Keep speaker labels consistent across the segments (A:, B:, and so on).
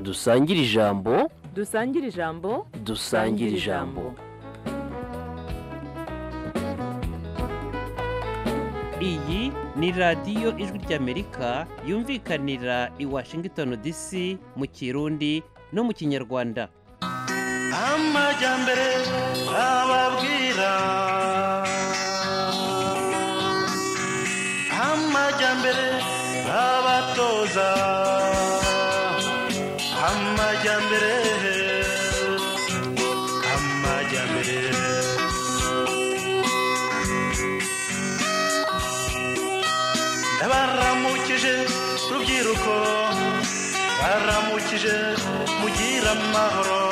A: dusangire ijambo
B: dusangire ijambo
A: dusangire ijambo
C: iyi ni radiyo ijwi ry'amerika yumvikanira i washington dc mu kirundi no mu kinyarwanda
D: amajyambere ababwira amajyambere abatoza amajyambere amajyambere ndabaramukije rubyiruko baramukije mugira amahoro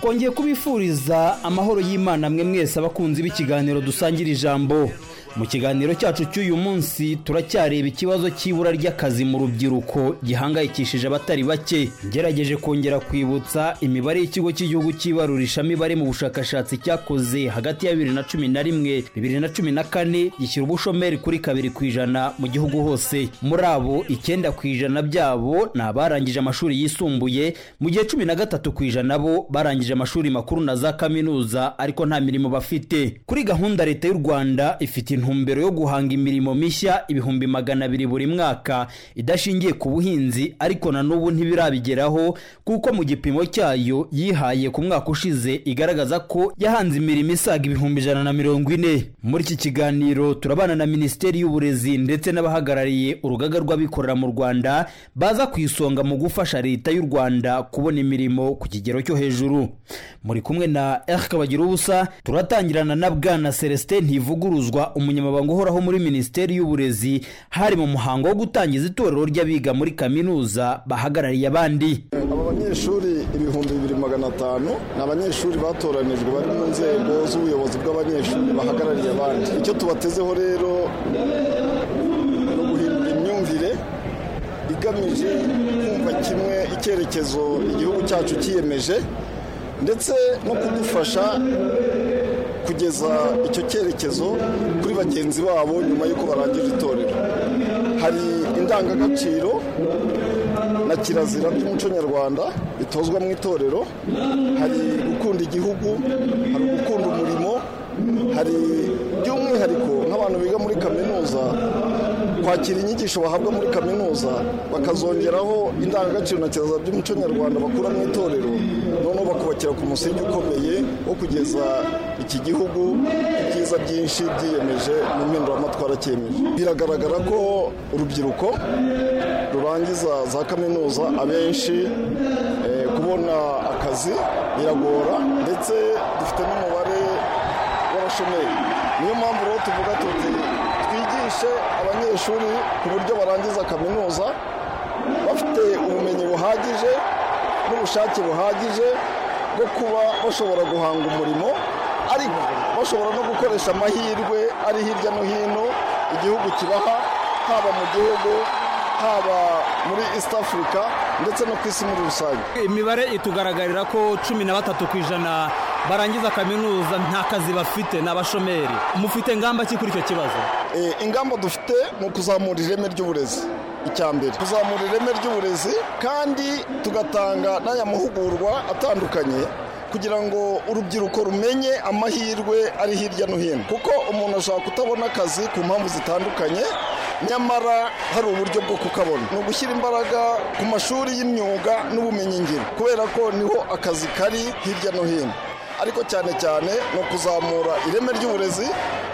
E: twongeye kubifuriza amahoro y'imana mwe mwese abakunzi b'ikiganiro dusangira ijambo mu kiganiro cyacu cy'uyu munsi turacyareba ikibazo cy'ibura ry'akazi mu rubyiruko gihangayikishije abatari bake ngerageje kongera kwibutsa imibare y'ikigo cy'igihugu cy'ibarurishamibare mu bushakashatsi cyakoze hagati ya bibiri na cumi na rimwe bibiri na cumi na kane gishyira ubushomeri kuri kabiri ku ijana mu gihugu hose muri abo icyenda ku ijana byabo ni abarangije amashuri yisumbuye mu gihe cumi na gatatu ku ijana bo barangije amashuri makuru na za kaminuza ariko nta mirimo bafite kuri gahunda leta y'u rwanda ifite intumbero yo guhanga imirimo mishya ibihumbi magana abiri buri mwaka idashingiye ku buhinzi ariko na n'ubu ntibirabigeraho kuko mu gipimo cyayo yihaye ku mwaka ushize igaragaza ko yahanze imirimo isaga ibihumbi ijana na mirongo ine muri iki kiganiro turabana na minisiteri y'uburezi ndetse n'abahagarariye urugaga rw'abikorera mu rwanda baza ku isonga mu gufasha leta y'u rwanda kubona imirimo ku kigero cyo hejuru muri kumwe na eric ubusa turatangirana na bwana celestin ntivuguruzwa umunyamabanga uhoraho muri minisiteri y'uburezi hari mu muhango wo gutangiza itorero ry'abiga muri kaminuza bahagarariye abandi
F: aba banyeshuri ibihumbi bibiri magana atanu ni abanyeshuri batoranijwe bari mu nzego z'ubuyobozi bw'abanyeshuri bahagarariye abandi icyo tubatezeho rero ni uguhindura imyumvire igamije kumva kimwe icyerekezo igihugu cyacu cyiyemeje ndetse no kudufasha kugeza icyo cyerekezo kuri bagenzi babo nyuma y'uko barangije itorero hari indangagaciro na kirazira by'umuco nyarwanda bitozwa mu itorero hari gukunda igihugu hari gukunda umurimo hari by'umwihariko nk'abantu biga muri kaminuza kwakira inyigisho bahabwa muri kaminuza bakazongeraho indangagaciro na kirazira by'umuco nyarwanda bakura mu itorero noneho bakubakira ku musingi ukomeye wo kugeza iki gihugu ibyiza byinshi byiyemeje mu mpinduramatwara cyemeje biragaragara ko urubyiruko rurangiza za kaminuza abenshi eh, kubona akazi biragora ndetse dufite n'umubare w'abashomeri niyo mpamvu rero tuvuga tuti twigishe abanyeshuri ku buryo barangiza kaminuza bafite ubumenyi buhagije n'ubushake buhagije bwo kuba bashobora guhanga umurimo ariko bashobora no gukoresha amahirwe ari hirya no hino igihugu kibaha haba mu gihugu haba muri east africa ndetse no ku isi muri rusange
E: imibare itugaragarira ko cumi na batatu ku ijana barangiza kaminuza nta kazi bafite ni abashomeri mufite ngamba ki kuri icyo kibazo
F: Eh, ingamba dufite ni ukuzamura ireme ry'uburezi icya mbere kuzamura ireme ry'uburezi kandi tugatanga n'aya mahugurwa atandukanye kugira ngo urubyiruko rumenye amahirwe ari hirya no hino kuko umuntu ashobora kutabona akazi ku mpamvu zitandukanye nyamara hari uburyo bwo kukabona ni ugushyira imbaraga ku mashuri y'imyuga n'ubumenyingiro kubera ko niho akazi kari hirya no hino ariko cyane cyane ni ukuzamura ireme ry'uburezi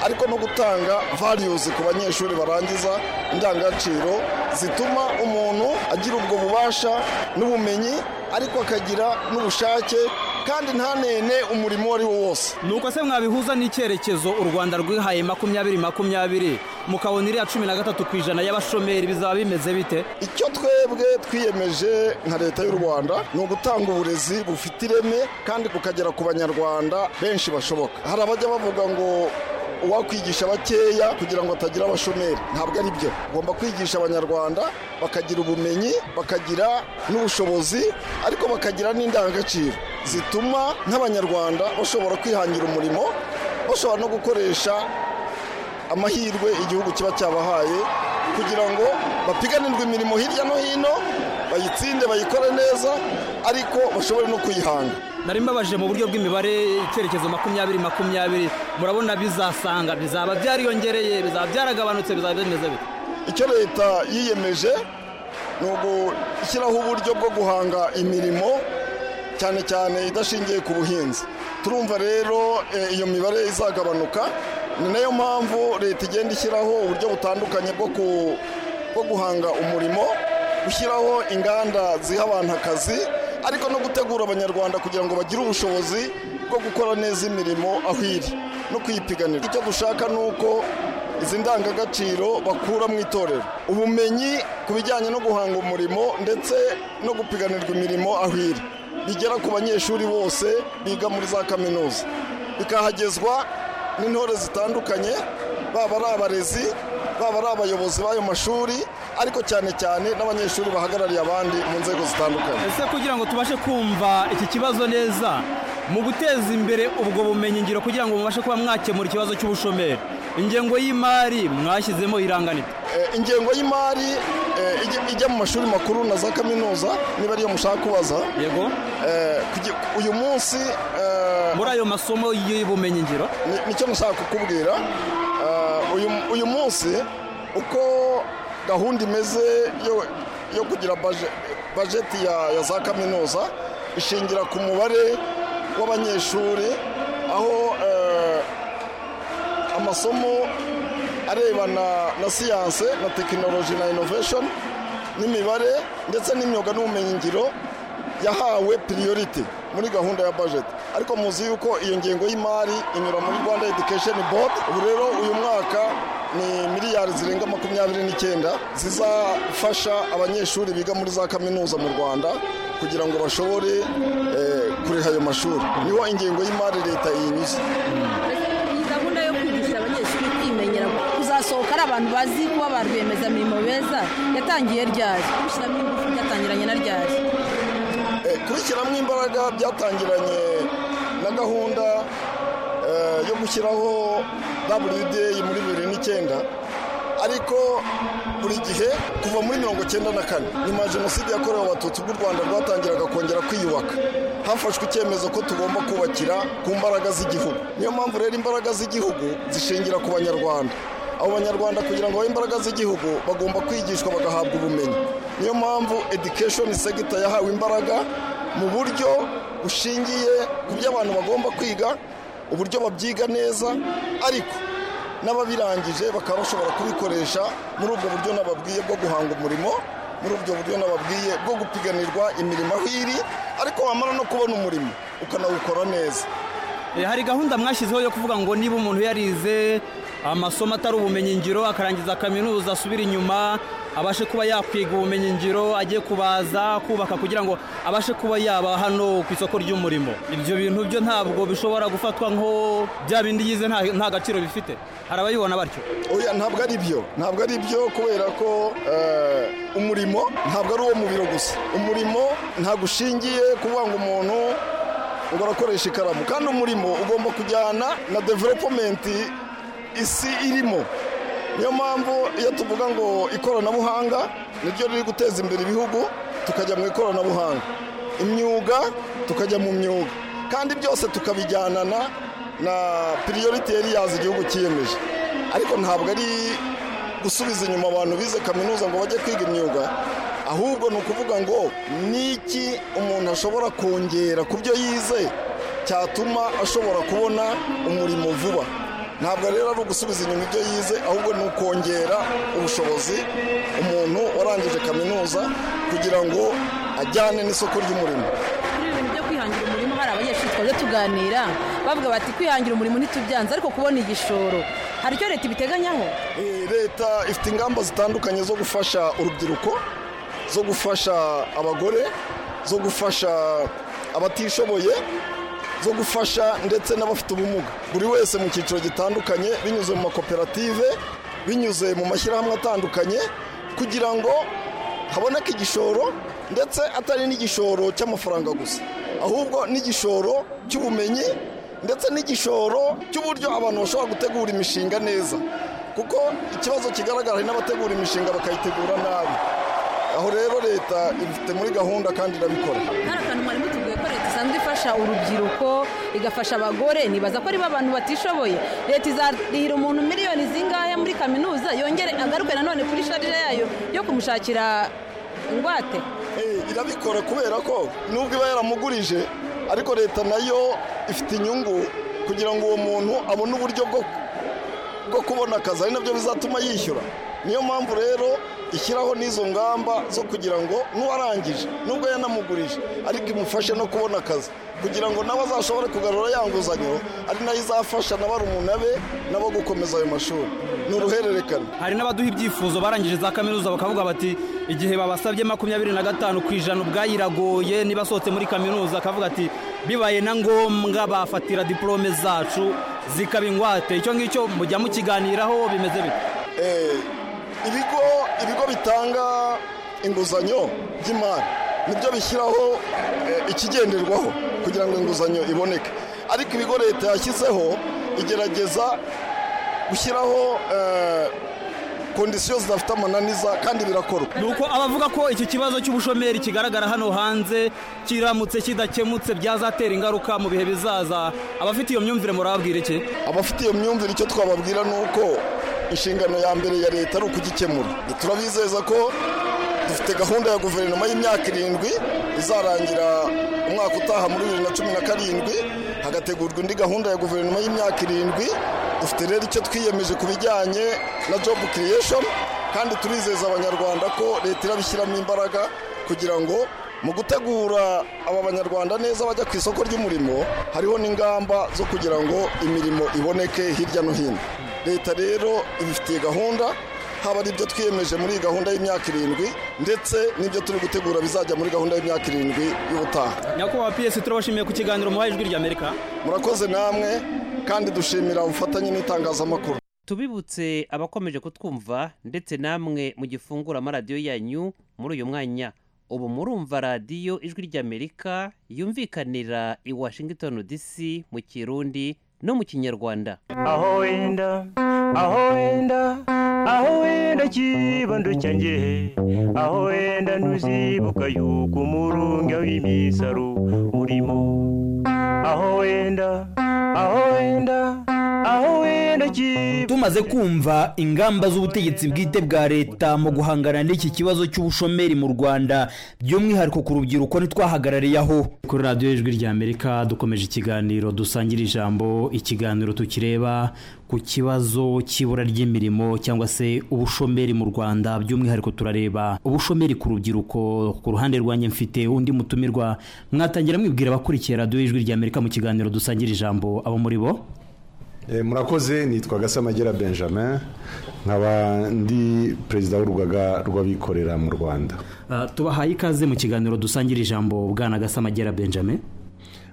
F: ariko no gutanga values ku banyeshuri barangiza indangagaciro zituma umuntu agira ubwo bubasha n'ubumenyi ariko akagira n'ubushake kandi ntanene umurimo uwo ari wo wose
E: nuko se mwabihuza n'icyerekezo u rwanda rwihaye makumyabiri makumyabiri mukabona iriya cumi na gatatu ku ijana y'abashomeri bizaba bimeze bite
F: icyo twebwe twiyemeje nka leta y'u rwanda ni ugutanga uburezi bufite ireme kandi bukagera ku banyarwanda benshi bashoboka hari abajya bavuga ngo uwakwigisha bakeya kugira ngo atagira abashomeri ntabwo ari byo ugomba kwigisha abanyarwanda bakagira ubumenyi bakagira n'ubushobozi ariko bakagira n'indangagaciro zituma nk'abanyarwanda bashobora kwihangira umurimo bashobora no gukoresha amahirwe igihugu kiba cyabahaye kugira ngo bapiganirwe imirimo hirya no hino bayitsinde bayikore neza ariko bashobore no kuyihanga
E: nari mbabaje mu buryo bw'imibare icyerekezo makumyabiri makumyabiri murabona bizasanga bizaba byariyongereye bizaba byaragabanutse bizaba bimeze bite
F: icyo leta yiyemeje ni ugushyiraho uburyo bwo guhanga imirimo cyane cyane idashingiye ku buhinzi turumva rero eh, iyo mibare izagabanuka ni nayo mpamvu leta igenda ishyiraho uburyo butandukanye bwo ku- bwo guhanga umurimo gushyiraho inganda ziha abantu akazi ariko no gutegura abanyarwanda kugira ngo bagire ubushobozi bwo gukora neza imirimo aho iri no kuyipiganira icyo dushaka ni uko izi ndangagaciro bakura mu itorero ubumenyi ku bijyanye no guhanga umurimo ndetse no gupiganirwa imirimo aho iri bigera ku banyeshuri bose biga muri za kaminuza bikahagezwa n'intore zitandukanye baba ari abarezi baba ari abayobozi b'ayo mashuri ariko cyane cyane n'abanyeshuri bahagarariye abandi mu nzego zitandukanye
E: ese kugira ngo tubashe kumva iki kibazo neza mu guteza imbere ubwo bumenyi ngiro kugira ngo mubashe kuba mwakemura ikibazo cy'ubushomeri ingengo y'imari mwashyizemo iranganira
F: Eh, ingengo y'imari eh, ijya- ijya mu mashuri makuru na za kaminuza niba ariyo mushaka kubaza
E: yego
F: Eh, kugi- uyu munsi eh,
E: muri ayo masomo y'ubumenyi ngiro
F: ni- nicyo nashaka kukubwira eh, uyu- uyu munsi uko gahunda imeze yo- yo kugira baje- bajeti ya ya za kaminuza ishingira ku mubare w'abanyeshuri aho eh, amasomo arebana na siyanse na tekinoloji na inoveshoni n'imibare ndetse n'imyuga n'ubumenyingiro yahawe piriyoriti muri gahunda ya bajeti ariko muzi yuko iyo ngengo y'imari inyura muri rwanda edikesheni bodi ubu rero uyu mwaka ni miliyari zirenga makumyabiri n'icyenda zizafasha abanyeshuri biga muri za kaminuza mu rwanda kugira ngo bashobore eh, kuriha ayo mashuri niho ingengo y'imari leta yinyuze
G: iyi gahunda yo kwigisha abanyeshuri kwimenyera kuzasohoka ari abantu bazi kuba ba rwiyemezamirimo beza yatangiye ryari gushyiramo ingufu byatangiranye na ryari
F: Eh, kubishyiramo imbaraga byatangiranye na gahunda eh, yo gushyiraho WDA muri bibiri n'icyenda ariko buri gihe kuva muri mirongo icyenda na kane nyuma ya jenoside yakorewe abatutsi bw'u rwanda rwatangiraga kongera kwiyubaka hafashwe icyemezo ko tugomba kubakira ku mbaraga z'igihugu niyo mpamvu rero imbaraga z'igihugu zishingira ku banyarwanda abo banyarwanda kugira ngo babe imbaraga z'igihugu bagomba kwigishwa bagahabwa ubumenyi niyo mpamvu education sector yahawe imbaraga mu buryo bushingiye ku byo abantu bagomba kwiga uburyo babyiga neza ariko n'ababirangije bakaba bashobora kubikoresha muri ubwo buryo nababwiye bwo guhanga umurimo muri ubwo buryo nababwiye bwo gupiganirwa imirimo aho iri ariko wamara no kubona umurimo ukanawukora neza
E: Eh, hari gahunda mwashyizeho yo kuvuga ngo niba umuntu yarize amasomo atari ubumenyingiro akarangiza kaminuza asubire inyuma abashe kuba yakwiga ubumenyingiro ajye kubaza kubaka kugira ngo abashe kuba yaba hano ku isoko ry'umurimo ibyo bintu byo ntabwo bishobora gufatwa nko bya bindi yize nta nta gaciro bifite hari abayibona batyo
F: oya ntabwo ari byo ntabwo ari byo kubera ko eh, umurimo ntabwo ari uwo mu biro gusa umurimo ntabwo ushingiye kuvuga ngo umuntu ngo arakoresha ikaramu kandi umurimo ugomba kujyana na developumenti isi irimo niyo mpamvu iyo tuvuga ngo ikoranabuhanga niryo riri guteza imbere ibihugu tukajya mu ikoranabuhanga imyuga tukajya mu myuga kandi byose tukabijyanana na piriyoriti yari yazi igihugu cyiyemeje ariko ntabwo ari gusubiza inyuma abantu bize kaminuza ngo bajye kwiga imyuga ahubwo ni ukuvuga ngo niki umuntu ashobora kongera ku byo yize cyatuma ashobora kubona umurimo vuba ntabwo rero ari ugusubiza inyuma ibyo yize ahubwo ni ukongera ubushobozi umuntu warangije kaminuza kugira ngo ajyane n'isoko ry'umurimo
G: muri ibintu byo kwihangira umurimo hari abanyeshuri twaje tuganira bavuga bati kwihangira umurimo ntitubyanze ariko kubona igishoro hari icyo leta ibiteganyaho
F: Eh, leta ifite ingamba zitandukanye zo gufasha urubyiruko zo gufasha abagore zo gufasha abatishoboye zo gufasha ndetse n'abafite ubumuga buri wese mu cyiciro gitandukanye binyuze mu makoperative binyuze mu mashyirahamwe atandukanye kugira ngo haboneke igishoro ndetse atari n'igishoro cy'amafaranga gusa ahubwo n'igishoro cy'ubumenyi ndetse n'igishoro cy'uburyo abantu bashobora gutegura imishinga neza kuko ikibazo kigaragara hari n'abategura imishinga bakayitegura nabi aho rero leta ifite muri gahunda kandi irabikora
G: hari akantu mwari mutuguye ko leta isanzwe ifasha urubyiruko igafasha abagore nibaza ko ari bo abantu batishoboye leta izarihira umuntu miliyoni zingahe muri kaminuza yongere agaruke nanone kuri sharire yayo yo kumushakira ingwate
F: Eh, irabikora kubera ko nubwo iba yaramugurije ariko leta nayo ifite inyungu kugira ngo uwo muntu abone uburyo bwo bwo kubona akazi ari nabyo bizatuma yishyura niyo mpamvu rero ishyiraho n'izo ngamba zo kugira ngo n'uwarangije nubwo yanamugurije ariko imufashe no kubona akazi kugira ngo nawe azashobore kugarura ya nguzanyo ari nayo izafasha n'abarumuna be nabo gukomeza ayo mashuri ni uruhererekane
E: hari n'abaduha ibyifuzo barangije za kaminuza bakavuga bati igihe babasabye makumyabiri na gatanu ku ijana ubwayiragoye niba asohotse muri kaminuza akavuga ati bibaye na ngombwa bafatira diporome zacu zikaba ingwate icyo ngicyo mujya mukiganiraho bimeze bite
F: Eh, ibigo ibigo bitanga inguzanyo by'imari nibyo bishyiraho eh, ikigenderwaho kugira ngo inguzanyo iboneke ariko ibigo leta yashyizeho igerageza gushyiraho eh, kondisiyo zidafite amananiza kandi birakorwa
E: ni uko abavuga ko icyo kibazo cy'ubushomeri kigaragara hano hanze kiramutse kidakemutse byazatera ingaruka mu bihe bizaza abafite iyo myumvire murababwira iki
F: abafite iyo myumvire icyo twababwira ni uko inshingano ya mbere ya leta ari ukugikemura turabizeza ko dufite gahunda ya guverinoma y'imyaka irindwi izarangira umwaka utaha muri bibiri na cumi na karindwi hagategurwa indi gahunda ya guverinoma y'imyaka irindwi dufite rero icyo twiyemeje ku bijyanye na jobu kiriyeshoni kandi turizeza abanyarwanda ko leta irabishyiramo imbaraga kugira ngo mu gutegura aba banyarwanda neza bajya ku isoko ry'umurimo hariho n'ingamba zo kugira ngo imirimo iboneke hirya no hino leta rero ibifitiye gahunda haba ari ibyo twiyemeje muri iyi gahunda y'imyaka irindwi ndetse n'ibyo turi gutegura bizajya muri gahunda y'imyaka irindwi y'ubutaha
E: nyakubahwa piyesi turabashimiye ku kiganiro muhaye ijwi ry'amerika
F: murakoze namwe kandi dushimira ubufatanye n'itangazamakuru
C: tubibutse abakomeje kutwumva ndetse namwe mu gifungura amaradiyo yanyu muri uyu mwanya ubu murumva radiyo ijwi ry'amerika yumvikanira i washington dc mu kirundi no mu kinyarwanda
D: aho wenda aho wenda aho wenda kibando cyanjye aho wenda ntuzibuka yuko umurunga w'imisaro urimo aho wenda aho wenda aho wenda kibando
E: tumaze kumva ingamba z'ubutegetsi bwite bwa leta mu guhangana n'iki kibazo cy'ubushomeri mu rwanda by'umwihariko ku rubyiruko ntitwahagarariye aho kuri radiyo y'ijwi ry'amerika dukomeje ikiganiro dusangira ijambo ikiganiro tukireba ku kibazo cy'ibura ry'imirimo cyangwa se ubushomeri mu rwanda by'umwihariko turareba ubushomeri ku rubyiruko ku ruhande rwanjye mfite undi mutumirwa mwatangira mwibwira abakurikiye radiyo y'ijwi ry'amerika mu kiganiro dusangira ijambo abo muri bo
H: Eh, murakoze nitwa gasamagera benjamin nkaba ndi perezida w'urugaga rw'abikorera mu rwanda
E: Ah, tubahaye ikaze mu kiganiro dusangira ijambo bwana gasamagera benjamin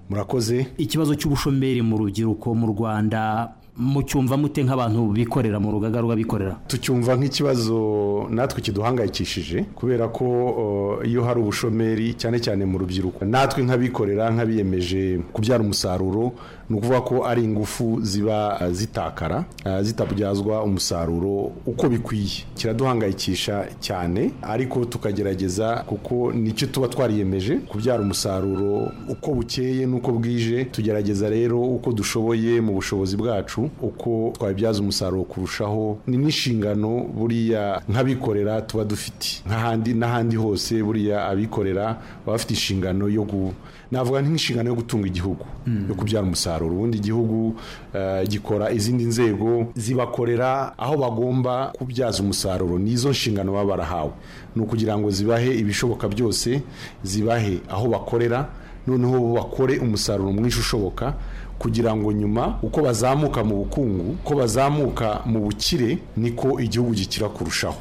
H: murakoze
E: ikibazo cy'ubushomeri mu rubyiruko mu rwanda mucyumva mute nk'abantu bikorera mu rugaga rw'abikorera
H: tucyumva nk'ikibazo natwe kiduhangayikishije kubera ko o, iyo hari ubushomeri cyane cyane mu rubyiruko natwe nk'abikorera nk'abiyemeje kubyara umusaruro ni ukuvuga ko ari ingufu ziba eh, zitakara eh, zitabyazwa umusaruro uko bikwiye kiraduhangayikisha cyane ariko tukagerageza kuko nicyo tuba twariyemeje kubyara umusaruro uko bukeye n'uko bwije tugerageza rero uko dushoboye mu bushobozi bwacu uko twabibyaza umusaruro kurushaho ni n'inshingano buriya nk'abikorera tuba dufite nk'ahandi n'ahandi hose buriya abikorera baba bafite inshingano yo gu navuga nk'inshingano yo gutunga igihugu yo kubyara umusaruro ubundi igihugu eh, gikora izindi nzego zibakorera aho bagomba kubyaza umusaruro n'izo nshingano baba barahawe ni ukugira ngo zibahe ibishoboka byose zibahe aho bakorera noneho bakore umusaruro mwinshi ushoboka kugira ngo nyuma uko bazamuka mu bukungu uko bazamuka mu bukire niko igihugu gikira kurushaho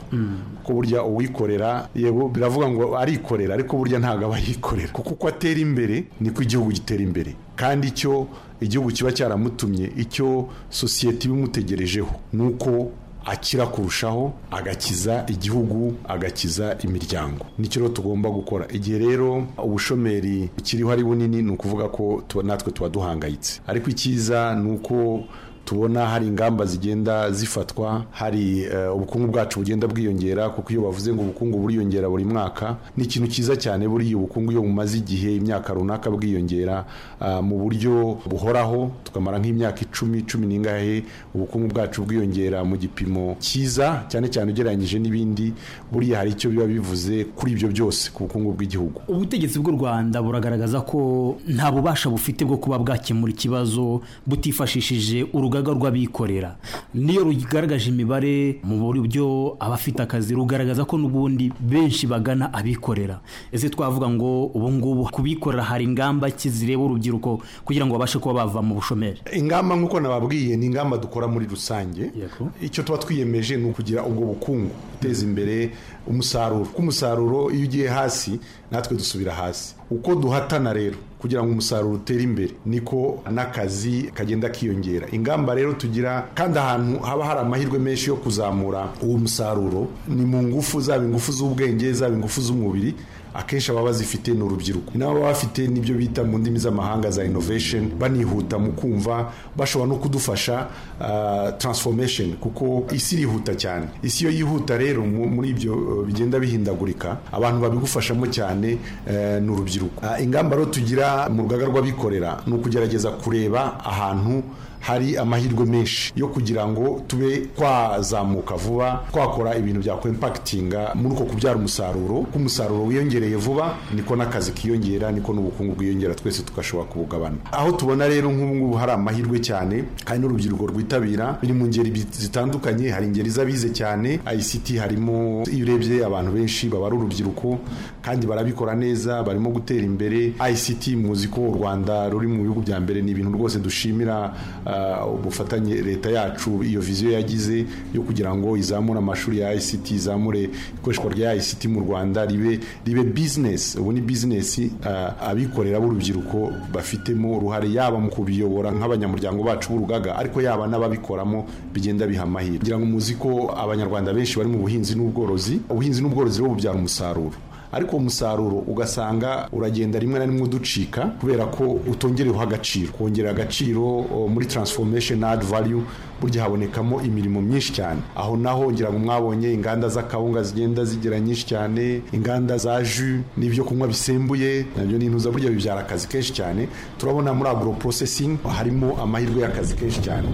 H: kuko burya uwikorera yego biravuga ngo arikorera ariko burya ntabwo aba yikorera kuko uko atera imbere niko igihugu gitera imbere kandi icyo igihugu kiba cyaramutumye icyo sosiyete iba imutegerejeho ni uko akira kurushaho agakiza igihugu agakiza imiryango nicyo rero tugomba gukora igihe rero ubushomeri bukiriho ari bunini ni ukuvuga ko tuba natwe tuba duhangayitse ariko icyiza ni uko tubona hari ingamba zigenda zifatwa hari eh, ubukungu bwacu bugenda bwiyongera kuko iyo bavuze ngo ubukungu buriyongera buri mwaka ni ikintu cyiza cyane buriya ubukungu iyo bumaze igihe imyaka runaka bwiyongera ah, mu buryo buhoraho tukamara nk'imyaka icumi cumi n'ingahe ubukungu bwacu bwiyongera mu gipimo cyiza cyane cyane ugereranyije n'ibindi buriya hari icyo biba bivuze kuri ibyo byose ku bukungu bw'igihugu
E: ubutegetsi bw'u rwanda buragaragaza ko nta bubasha bufite bwo kuba bwakemura ikibazo butifashishije urugaga rw'abikorera niyo rugaragaje imibare mu buryo abafite akazi rugaragaza ko n'ubundi benshi bagana abikorera ese twavuga ngo ubu ngubu ku bikorera hari ingamba ki zireba urubyiruko kugira ngo babashe kuba bava mu bushomeri
H: ingamba nk'uko nababwiye ni ingamba dukora muri rusange
E: Yego.
H: icyo tuba twiyemeje ni ukugira ubwo bukungu guteza imbere umusaruro kuko umusaruro iyo ugiye hasi natwe dusubira hasi uko duhatana rero kugira ngo umusaruro utere imbere niko n'akazi kagenda kiyongera ingamba rero tugira kandi ahantu haba hari amahirwe menshi yo kuzamura uwo musaruro ni mu ngufu zaba ingufu z'ubwenge zaba ingufu z'umubiri akenshi ababa bazifite ni urubyiruko ni nabo baba bafite n'ibyo bita mu ndimi z'amahanga za innovation banihuta mu kumva bashobora no kudufasha ah, transformation kuko isi irihuta cyane isi iyo yihuta rero mu- muri ibyo eh, bigenda bihindagurika abantu babigufashamo cyane eh, ni urubyiruko Ah, ingamba rero tugira mu rugaga rw'abikorera ni ukugerageza kureba ahantu hari amahirwe menshi yo kugira ngo tube twazamuka vuba twakora ibintu byakwempakitinga muri uko kubyara umusaruro ko umusaruro wiyongereye vuba niko n'akazi kiyongera niko n'ubukungu bwiyongera twese tugashobora kubugabana aho tubona rero nk'ubu ngubu hari amahirwe cyane hari n'urubyiruko rwitabira biri mu ngeri bi- zitandukanye hari ingeri z'abize cyane ICT harimo iyo urebye abantu benshi baba ari urubyiruko kandi barabikora neza barimo gutera imbere ICT muzi ko u Rwanda ruri mu bihugu bya mbere ni ibintu rwose dushimira ah, ubufatanye leta yacu iyo viziyo yagize yo kugira ngo izamure amashuri ya ICT izamure ikoreshwa rya ICT mu Rwanda ribe ribe business ubu ni business ah, abikorera b'urubyiruko bafitemo uruhare yaba mu kubiyobora nk'abanyamuryango bacu b'urugaga ariko yaba n'ababikoramo bigenda biha amahirwe kugira ngo muzi ko abanyarwanda benshi bari mu buhinzi n'ubworozi ubuhinzi n'ubworozi rero bubyara umusaruro ariko uwo musaruro ugasanga uragenda rimwe na rimwe uducika kubera ko utongereweho agaciro kongera agaciro o, muri transformation add value burya habonekamo imirimo myinshi cyane aho naho ngira ngo mwabonye inganda z'akawunga zigenda zigira nyinshi cyane inganda za jus n'ibyo kunywa bisembuye nabyo ni intuza burya bibyara akazi kenshi cyane turabona muri agro processing harimo amahirwe y'akazi kenshi cyane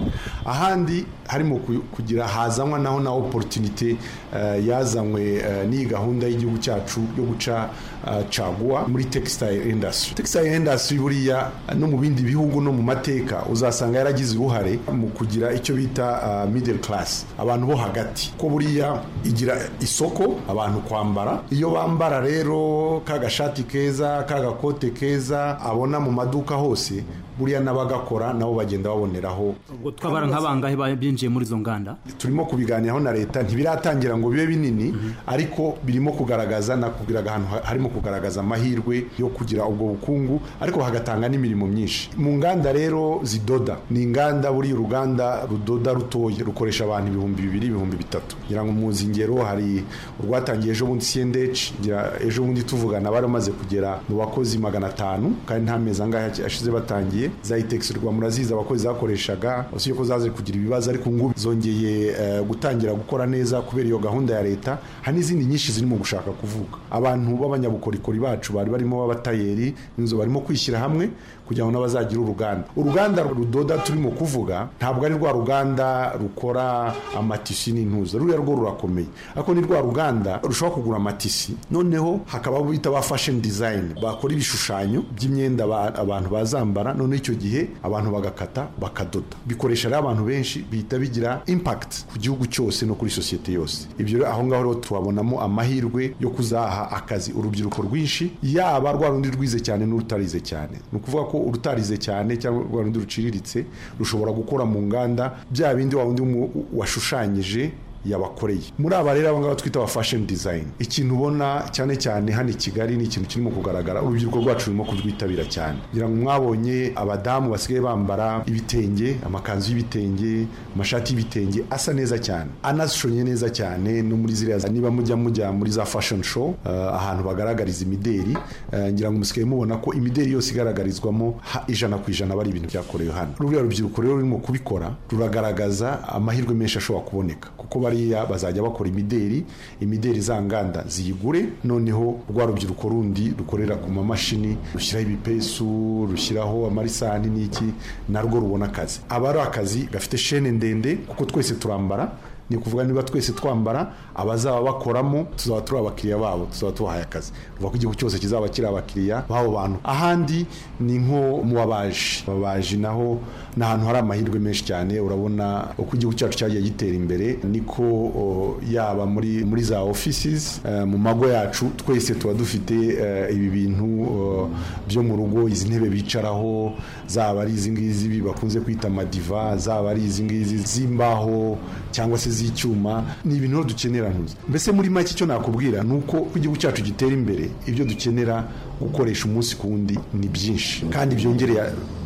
H: ahandi harimo ku- kugira hazanwa naho na opportunity eh, yazanywe eh, n'iyi gahunda y'igihugu cyacu yo guca eh, caguwa muri textile industry textile industry buriya eh, no mu bindi bihugu no mu mateka uzasanga yaragize uruhare mu kugira icyo bita eh, middle class abantu bo hagati ko buriya igira isoko abantu kwambara iyo bambara rero ka gashati keza ka gakote keza abona mu maduka hose buriya n'abagakora nabo bagenda baboneraho
E: ubwo twabara nk'abangahe binjiye muri izo nganda
H: turimo kubiganiraho na leta ntibiratangira ngo bibe binini ariko birimo kugaragaza nakubwiraga ahantu ha- harimo kugaragaza amahirwe yo kugira ubwo bukungu ariko hagatanga n'imirimo myinshi mu nganda rero zidoda ni inganda buriya uruganda rudoda rutoya rukoresha abantu ibihumbi bibiri ibihumbi bitatu ngira ngo muzi ingero hari urwatangiye ejo bundi siyendeci ejo bundi tuvugana bari bamaze kugera mu bakozi magana atanu kandi nta mezi angahe aki- ashize batangiye za itegisi rwa murazizi abakozi zakoreshaga si ko zaje kugira ibibazo ariko ngubu zongeye eh, gutangira gukora neza kubera iyo gahunda ya leta hari n'izindi nyinshi zirimo gushaka kuvuga abantu b'abanyabukorikori bacu bari barimo b'abatayeri inzu barimo kwishyira hamwe kugira ngo n'abazagire uruganda uruganda rudoda turimo kuvuga ntabwo ari rwa ruganda rukora amatisi n'intuza ruriya rwo rurakomeye ariko ni rwa ruganda rushobora kugura amatisi noneho hakaba abo bita ba fashion design bakora ibishushanyo by'imyenda aba- abantu bazambara noneho icyo gihe abantu bagakata bakadoda bikoresha rero abantu benshi bihita bigira impact ku gihugu cyose no kuri sosiyete yose ibyo rero aho ngaho rero tuhabonamo amahirwe yo kuzaha akazi urubyiruko rwinshi yaba rwa rundi rwize cyane n'urutarize cyane ni ukuvuga ko urutarize cyane cyangwa rwa rundi ruciriritse rushobora gukora mu nganda bya bindi wa wundi umu- washushanyije yabakoreye muri aba rero aba ngaba twita aba fashoni dizayini ikintu ubona cyane cyane hano i kigali ni ikintu kirimo kugaragara urubyiruko rwacu rurimo kurwitabira cyane kugira ngo mwabonye abadamu basigaye bambara ibitenge amakanzu y'ibitenge amashati y'ibitenge asa neza cyane anashonye neza cyane no muri ziriya niba mujya mujya muri za fashoni show eh, ahantu bagaragariza imideri eh, ngira ngo musigaye mubona ko imideri yose igaragarizwamo ha- ijana ku ijana bari ibintu byakorewe hano ruriya rubyiruko rero rurimo kubikora ruragaragaza amahirwe menshi ashobora kuboneka kuko bariya bazajya bakora imideri imideri za nganda ziyigure noneho rwa rubyiruko rundi rukorera ku mamashini rushyiraho ibipesu rushyiraho amarisani n'iki narwo rubona akazi aba ari akazi gafite shene ndende kuko twese turambara ni ukuvuga niba twese twambara abazaba bakoramo tuzaba turi abakiriya babo tuzaba tubahaye akazi uvuga ko igihugu cyose kizaba kiri abakiriya b'abo bantu ahandi ni nko mu babaji ababaji naho ni ahantu hari amahirwe menshi cyane urabona uko igihugu cyacu cyagiye gitera imbere niko o, yaba muri muri za offices eh, mu mago yacu twese tuba dufite eh, ibi bintu o, byo mu rugo izi ntebe bicaraho zaba ari izi ngizi bakunze kwita amadiva zaba ari izi ngizi z'imbaho cyangwa se z'icyuma ni ibintu rero dukenera ntuzi mbese muri make icyo nakubwira ni uko uko igihugu cyacu gitera imbere ibyo dukenera gukoresha umunsi ku wundi ni byinshi kandi byongereye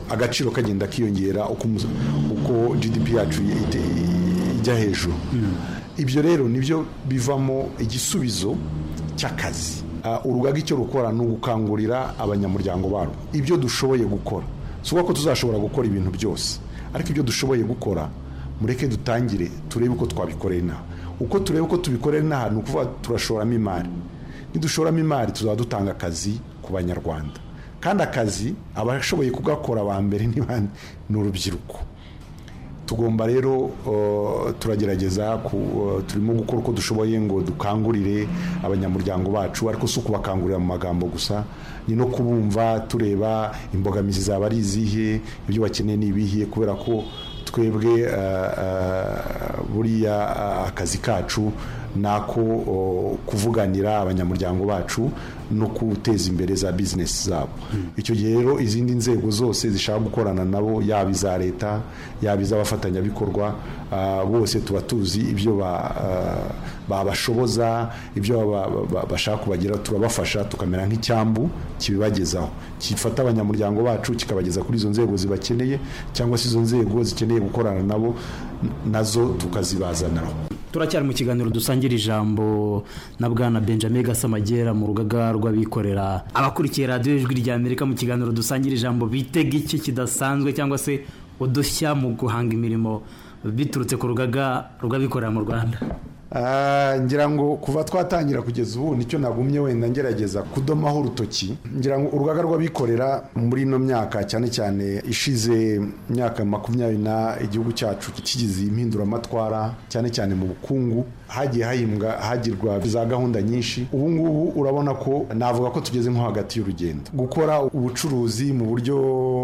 H: agaciro kagenda kiyongera uko umus- uko GDP yacu ite- ijya hejuru ibyo rero nibyo bivamo igisubizo cy'akazi Ah, urugaga icyo rukora ni ugukangurira abanyamuryango barwo ibyo dushoboye gukora si ukuvuga ko tuzashobora gukora ibintu byose ariko ibyo dushoboye gukora mureke dutangire turebe uko twabikorera inaha uko tureba uko tubikorera inaha ni ukuvuga turashoramo imari nidushoramo imari tuzaba dutanga akazi ku banyarwanda kandi akazi abashoboye kugakora ba mbere ni bande? ni urubyiruko tugomba rero uh, turagerageza ku- uh, turimo gukora uko dushoboye ngo dukangurire abanyamuryango bacu ariko si ukubakangurira mu magambo gusa ni no kubumva tureba imbogamizi zaba ari izihe ibyo bakeneye ni ibihe kubera ko twebwe uh, uh, buriya uh, akazi kacu nako uh, kuvuganira abanyamuryango bacu no guteza imbere za bizinesi zabo icyo gihe rero izindi nzego zose zishaka gukorana nabo yaba iza leta yaba iz'abafatanyabikorwa ah, bose tuba tuzi ibyo ba- ah, babashoboza ibyo ba- ba- ba- bashaka kubagira turabafasha tukamera nk'icyambu kibibagezaho gifata abanyamuryango bacu kikabageza kuri izo nzego zibakeneye cyangwa se izo nzego zikeneye gukorana nabo n- nazo tukazibazanira
E: turacyari mu kiganiro dusangira ijambo na bwana benjamin gasamagera mu rugaga rw'abikorera abakurikiye radiyo ijwi rya amerika mu kiganiro dusangira ijambo bitega iki kidasanzwe cyangwa se udushya mu guhanga imirimo biturutse ku rugaga rw'abikorera mu rwanda
H: Ah, ngira ngo kuva twatangira kugeza ubu nicyo nagumye wenda ngerageza kudomaho urutoki ngira ngo urugaga rw'abikorera muri ino myaka cyane cyane ishize myaka makumyabiri na igihugu cyacu kigize impinduramatwara cyane cyane mu bukungu hagiye hahimbwa hagirwa za gahunda nyinshi ubu ngubu urabona ko navuga ko tugeze nko hagati y'urugendo gukora ubucuruzi mu buryo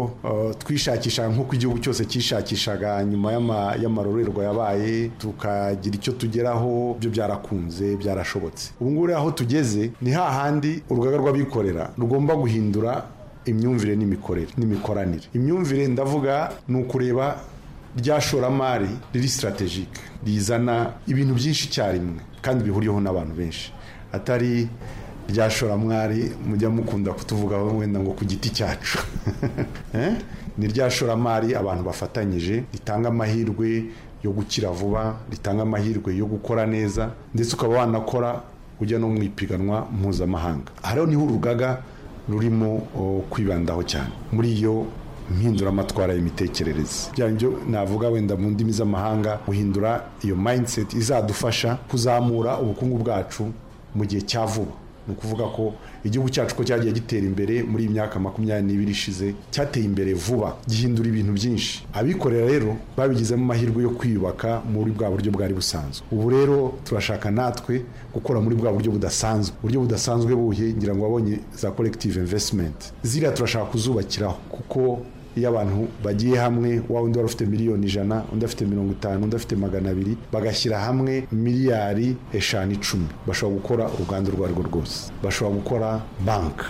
H: uh, twishakisha nk'uko igihugu cyose cyishakishaga nyuma y'ama- y'amarorerwa yabaye tukagira icyo tugeraho byo byarakunze byarashobotse ubu ngubu rero aho tugeze ni hahandi urugaga rw'abikorera rugomba guhindura imyumvire n'imikorere n'imikoranire imyumvire ndavuga ni ukureba rya shoramari riri sitaratejike rizana ibintu byinshi icyarimwe kandi bihuriyeho n'abantu benshi atari rya shoramari mujya mukunda kutuvugaho wenda ngo ku giti cyacu Eh? ni rya shoramari abantu bafatanyije ritanga amahirwe yo gukira vuba ritanga amahirwe yo gukora neza ndetse ukaba wanakora ujya no mu ipiganwa mpuzamahanga aha rero niho urugaga rurimo o, kwibandaho cyane muri iyo mpinduramatwara y'imitekerereze bya byo navuga wenda mu ndimi z'amahanga guhindura iyo mindset izadufasha kuzamura ubukungu bwacu mu gihe cya vuba ni ukuvuga ko igihugu cyacu ko cyagiye gitera imbere muri iyi myaka makumyabiri n'ibiri ishize cyateye imbere vuba gihindura ibintu byinshi abikorera rero babigizemo amahirwe yo kwiyubaka muri bwa buryo bwari busanzwe ubu rero turashaka natwe gukora muri bwa buryo budasanzwe uburyo budasanzwe buhe ngira ngo wabonye za collective investment ziriya turashaka kuzubakiraho kuko iyo abantu bagiye hamwe wa undi wari ufite miliyoni ijana undi afite mirongo itanu undi afite magana abiri bagashyira hamwe miliyari eshanu icumi bashobora gukora uruganda urwo arirwo rwose bashobora gukora banki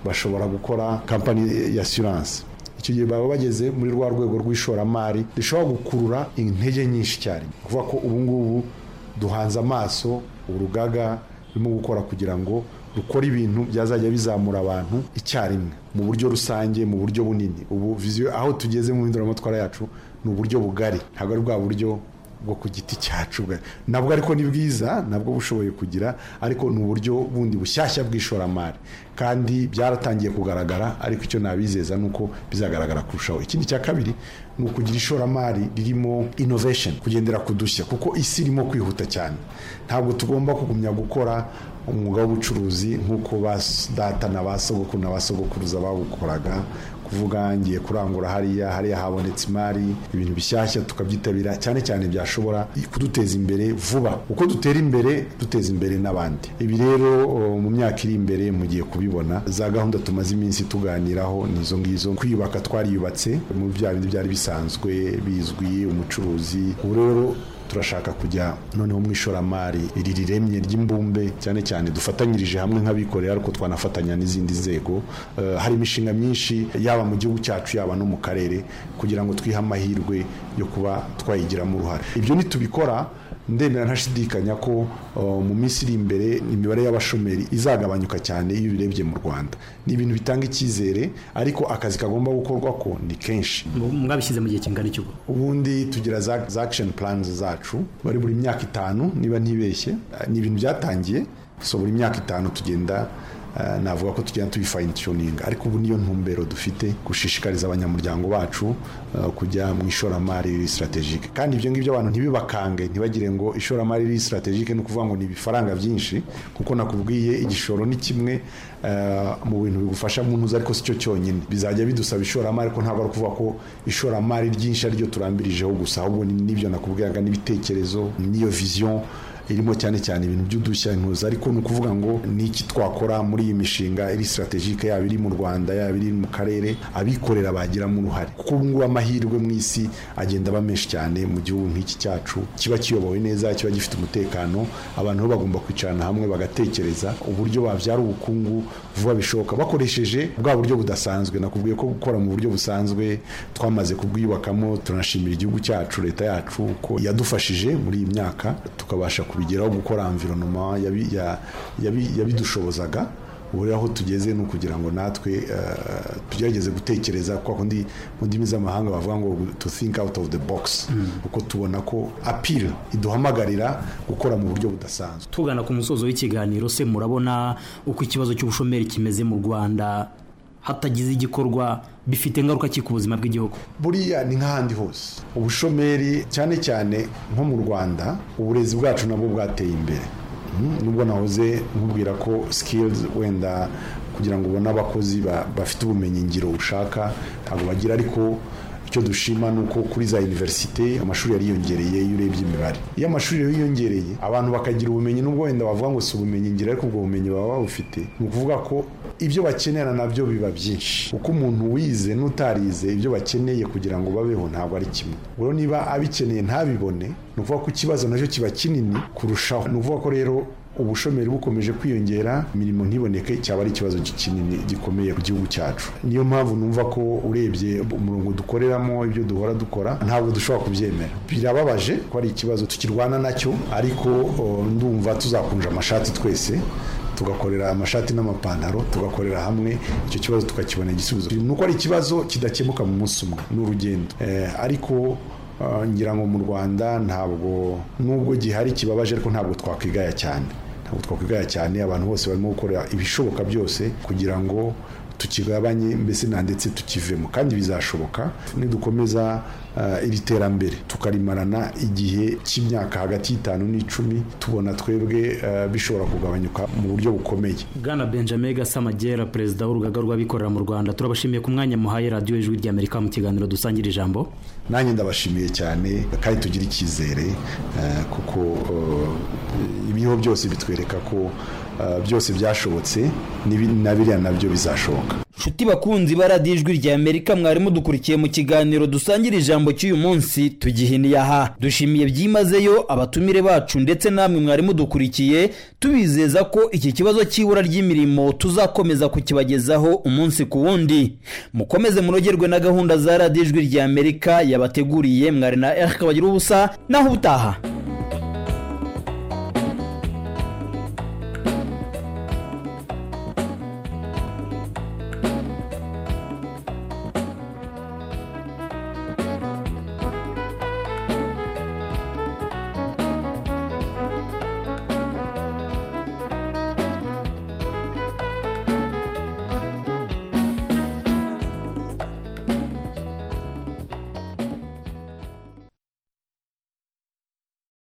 H: bashobora gukora kampani ya asiranse icyo gihe baba bageze muri rwa rwego rw'ishoramari rishobora gukurura intege nyinshi cyane ni ukuvuga ko ubu ngubu duhanze amaso urugaga rurimo gukora kugira ngo rukore ibintu byazajya bizamura abantu icyarimwe mu buryo rusange mu buryo bunini ubu viziyo aho tugeze mu mpinduramatwara yacu ni uburyo bugari ntabwo ari bwa buryo bwo ku giti cyacu bwa- nabwo ariko ni bwiza nabwo bushoboye kugira ariko ni uburyo bundi bushyashya bw'ishoramari kandi byaratangiye kugaragara ariko icyo nabizeza ni uko bizagaragara kurushaho ikindi cya kabiri ni ukugira ishoramari ririmo innovation kugendera ku dushya kuko isi irimo kwihuta cyane ntabwo tugomba kugumya gukora umwuga w'ubucuruzi nk'uko ba s- data na ba sogokuru na ba sogokuruza bawukoraga kuvuga ngiye kurangura hariya hariya habonetse imari ibintu bishyashya tukabyitabira cyane cyane byashobora kuduteza imbere vuba uko dutera imbere duteza imbere n'abandi ibi rero o, mu myaka iri imbere mugiye kubibona za gahunda tumaze iminsi tuganiraho ni izo ngizo kwiyubaka twariyubatse mu bya bindi byari bisanzwe bizwi umucuruzi ubu rero turashaka kujya noneho mu ishoramari iri riremye ry'imbumbe cyane cyane dufatanyirije hamwe nk'abikorera ariko twanafatanya n'izindi nzego Eh, hari imishinga myinshi yaba mu gihugu cyacu yaba no mu karere kugira ngo twihe amahirwe yo kuba twayigiramo uruhare ibyo ntitubikora ndemera ntashidikanya ko eh, mu minsi iri imbere imibare y'abashomeri izagabanyuka cyane iyo ubirebye mu rwanda ni ibintu bitanga icyizere ariko akazi kagomba gukorwa ko ni kenshi
I: mwabishyize mu gihe kingana iki ubwo
H: ubundi tugira za za action plans zacu bari buri myaka itanu niba ntibeshye eh, ni ibintu byatangiye so buri myaka itanu tugenda eh, navuga ko tugenda tubi fine tuning ariko ubu niyo ntumbero dufite gushishikariza abanyamuryango bacu eh, kujya mu ishoramari riri strategique kandi ibyo ngibyo abantu ntibibakange ntibagire ngo ishoramari riri strategique ni ukuvuga ngo ni ibifaranga byinshi kuko nakubwiye igishoro ni kimwe eh, mu bintu bigufasha mu ntuzi ariko si cyo cyonyine bizajya bidusaba ishoramari ko ntabwo ari ukuvuga ko ishoramari ryinshi ari ryo turambirijeho gusa ahubwo ni- n'ibyo nakubwiraga n'ibitekerezo n'iyo vision irimo cyane cyane ibintu by'udushya intuza ariko ni ukuvuga ngo ni iki twakora muri iyi mishinga iri strategike yaba iri mu rwanda yaba iri mu karere abikorera bagiramo uruhare kuko ubu ngubu amahirwe mu isi agenda aba menshi cyane mu gihugu nk'iki cyacu kiba kiyobowe neza kiba gifite umutekano abantu bo bagomba kwicarana hamwe bagatekereza uburyo babyara ubukungu vuba bishoboka bakoresheje bwa buryo budasanzwe nakubwiye ko gukora mu buryo busanzwe twamaze kubwiyubakamo tunashimira igihugu cyacu leta yacu ko yadufashije muri iyi myaka tukabasha kubigeraho gukora environoma yabi- ya- yabi- yabidushobozaga ubu rero aho tugeze ni ukugira ngo natwe eh, tugerageze gutekereza kwa kundi mu ndimi z'amahanga bavuga ngo to think out of the box kuko tubona ko appeal iduhamagarira gukora mu buryo budasanzwe
I: tugana ku musozo w'ikiganiro se murabona uko ikibazo cy'ubushomeri kimeze mu rwanda hatagize igikorwa bifite ingaruka ki ku buzima bw'igihugu
H: buriya ni nk'ahandi hose ubushomeri cyane cyane nko mu rwanda uburezi bwacu nabwo bwateye imbere Mhm. nubwo nahoze nkubwira ko skills wenda kugira ngo ubone abakozi ba- bafite ubumenyi ngiro ushaka ntabwo bagira ariko icyo dushima ni uko kuri za univerisite amashuri yariyongereye iyo urebye imibare iyo amashuri rero yiyongereye abantu bakagira ubumenyi nubwo wenda bavuga ngo si ubumenyi ngiro ariko ubwo bumenyi baba babufite ni ukuvuga ko ibyo bakenera nabyo biba byinshi uko umuntu wize n'utarize ibyo bakeneye kugira ngo babeho ntabwo ari kimwe ubwo niba abikeneye ntabibone ni ukuvuga ko ikibazo nacyo kiba kinini kurushaho ni ukuvuga ko rero ubushomeri bukomeje kwiyongera imirimo ntiboneke cyaba ari ikibazo kinini gikomeye ku gihugu cyacu niyo mpamvu numva ko urebye umurongo dukoreramo ibyo duhora dukora ntabwo dushobora kubyemera birababaje ko ari ikibazo tukirwana nacyo ariko o, ndumva tuzakunja amashati twese tugakorera amashati n'amapantaro tugakorera hamwe icyo kibazo tukakibona igisubizo ni uko ari ikibazo kidakemuka mu munsi umwe ni urugendo Eh, ariko Uh, ngira ngo mu rwanda ntabwo nubwo gihari kibabaje ariko ntabwo twakwigaya cyane ntabwo twakwigaya cyane abantu bose barimo gukora ibishoboka byose kugira ngo tukigabanye mbese na ndetse tukivemo kandi bizashoboka nidukomeza uh, iri terambere tukarimarana igihe cy'imyaka hagati y'itanu n'icumi tubona twebwe uh, bishobora kugabanyuka mu buryo bukomeye
I: bwana benjamin gasamagera perezida w'urugaga rw'abikorera mu rwanda turabashimiye ku mwanya muhaye radiyo ijwi rya amerika mu kiganiro dusangira ijambo
H: nanjye ndabashimiye cyane kandi tugire icyizere eh, kuko eh, ibiriho byose bitwereka ko eh, byose byashobotse n'ibi- na biriya nabyo bizashoboka
E: nshuti bakunzi ba radiyo ijwi rya amerika mwari mudukurikiye mu kiganiro dusangira ijambo cy'uyu munsi tugihiniye aha dushimiye byimazeyo abatumire bacu ndetse namwe mwari mudukurikiye tubizeza ko iki kibazo cy'ibura ry'imirimo tuzakomeza kukibagezaho umunsi ku wundi mukomeze munogerwe na gahunda za radiyo ijwi rya amerika yabateguriye mwari na eric bagira ubusa naho ubutaha